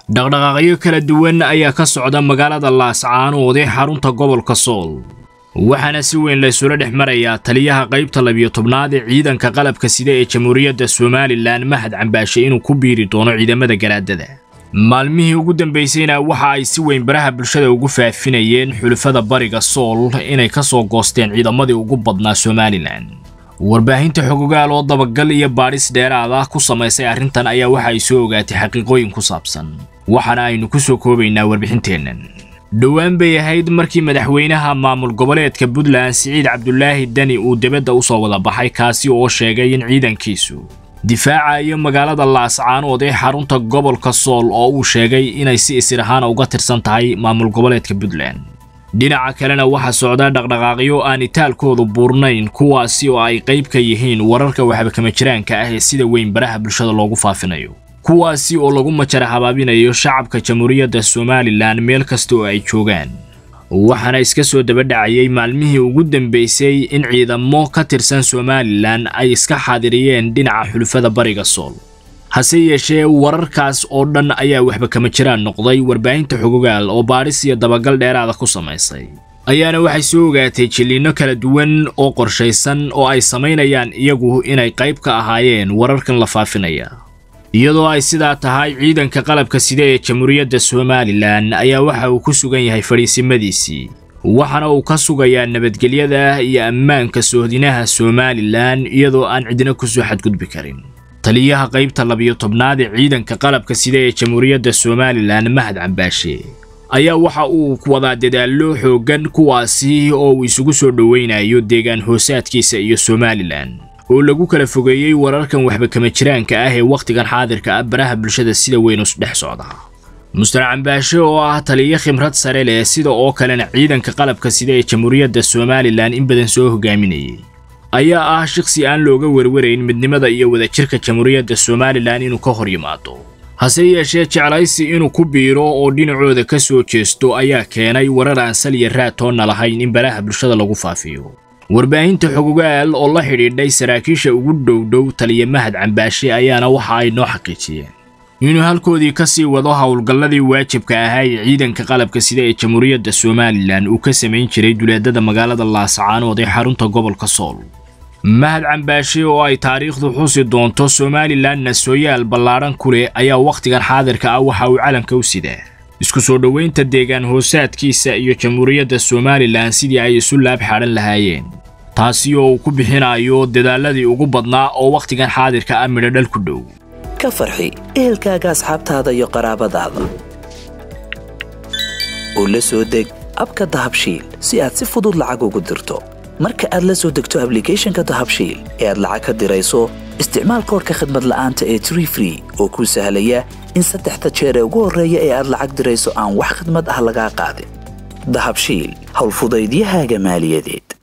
dhaqdhaqaaqyo kala duwan ayaa ka socda magaalada laascaanood ee xarunta gobolka sool waxaana si weyn laysula dhex marayaa taliyaha qaybta labiyo tobnaad ee ciidanka qalabka sida ee jamhuuriyadda somalilan mahad cambaashe inuu ku biiri doono ciidamada garaadada maalmihii ugu dambaysayna waxa ay si weyn baraha bulshada ugu faafinayeen xulufada bariga sool inay ka soo goosteen ciidamadii ugu badnaa somalilan warbaahinta xogogaal oo dabagal iyo baadhis dheeraad ah ku samaysay arrintan ayaa waxa ay soo ogaatay xaqiiqooyin ku saabsan waxaana aynu ku soo koobaynaa warbixinteennan dhowaan bay ahayd markii madaxweynaha maamul goboleedka puntland siciid cabdulaahi deni uu dibadda u soo wada baxay kaasi oo sheegay in ciidankiisu difaacayo magaalada laascaanood ee xarunta gobolka sool oo uu sheegay inay si isir ahaan uga tirsan tahay maamul goboleedka puntland dhinaca kalena waxaa socda dhaqdhaqaaqyo aan itaalkoodu buurnayn kuwaasi oo ay qayb ka yihiin wararka waxbakama jiraanka ah ee sida weyn baraha bulshada loogu faafinayo kuwaasi oo lagu majara habaabinayo shacabka jamhuuriyadda somalilan meel kasta oo ay joogaan waxaana iska soo dabadhacayay maalmihii ugu dambaysay in ciidamo ka tirsan somalilan ay iska xaadiriyeen dhinaca xulufada bariga sool hase yeeshee wararkaas oo dhan ayaa waxba kama jiraan noqday warbaahinta xogogaal oo baadhis iyo dabagal dheeraada ku samaysay ayaana waxay soo ogaatay jilliinno kala duwan oo qorshaysan oo ay samaynayaan iyagu inay qayb ka ahaayeen wararkan la faafinaya iyadoo ay sidaa tahay ciidanka qalabka sida ee jamhuuriyadda somalilan ayaa waxa uu ku sugan yahay fadhiisimadiisii waxaana uu ka sugayaa nabadgelyada iyo ammaanka sohdinaha somalilan iyadoo aan cidina ku soo xadgudbi karin taliyaha qaybta labiyo tobnaad ee ciidanka qalabka sida ee jamhuuriyadda somalilan mahad cambaashe ayaa waxa uu wadaa dadaallo xooggan kuwaasi oo uu isugu soo dhoweynayo deegaan hoosaadkiisa iyo somalilan oo lagu kala fogeeyey wararkan waxba kama jiraanka ah ee wakhtigan xaadirka ah baraha bulshada sida weyn u dhex socda mustar cambaashe oo ah taliyo khibrad sare leh sida oo kalena ciidanka qalabka sida ee jamhuuriyadda somalilan in badan soo hogaaminayay ayaa ah shaqsi aan looga werwarayn midnimada iyo wadajirka jamhuuriyadda somalilan inuu ka hor yimaado hase yeeshee jeclaysi inuu ku biiro oo dhinacooda ka soo jeesto ayaa keenay warar aan saliya raatoonna lahayn in baraha bulshada lagu faafiyo warbaahinta xogogaal oo la xidhiidhay saraakiisha ugu dhowdhow taliya mahad cambaashe ayaana waxa ay noo xaqiijiyeen inuu halkoodii ka sii wado howlgalladii waajibka ahaa ee ciidanka qalabka sida ee jamhuuriyadda somalilan uu ka samayn jiray duleedada magaalada laascaanood ee xarunta gobolka sool mahad cambaashe oo ay taariikhdu xusi doonto somalilanna sooyaal ballaadhan ku leh ayaa wakhtigan xaadirka ah waxa uu calanka u sidaa isku soo dhoweynta deegaan hoosaadkiisa iyo jamhuuriyadda somalilan sidii ay isu laab xadhan lahaayeen taasi oo uu ku bixinayo dadaaladii ugu badnaa oo wakhtigan xaadirka ah midhodhal ku dhow ka farxi ehelkaaga asxaabtaada iyo qaraabadaada oo la soo deg abka dahabshiil si aad si fudud lacag ugu dirto marka aad la soo degto ablicathonka dahabshiil ee aad lacag ka dirayso isticmaal koorka khadmad la'aanta ee tree free oo kuu sahlaya in saddexda jeer ee ugu horreeya ee aad lacag dirayso aan wax khadmad ah lagaa qaadin dahabshiil howlfudaydiyahaaga maaliyadeed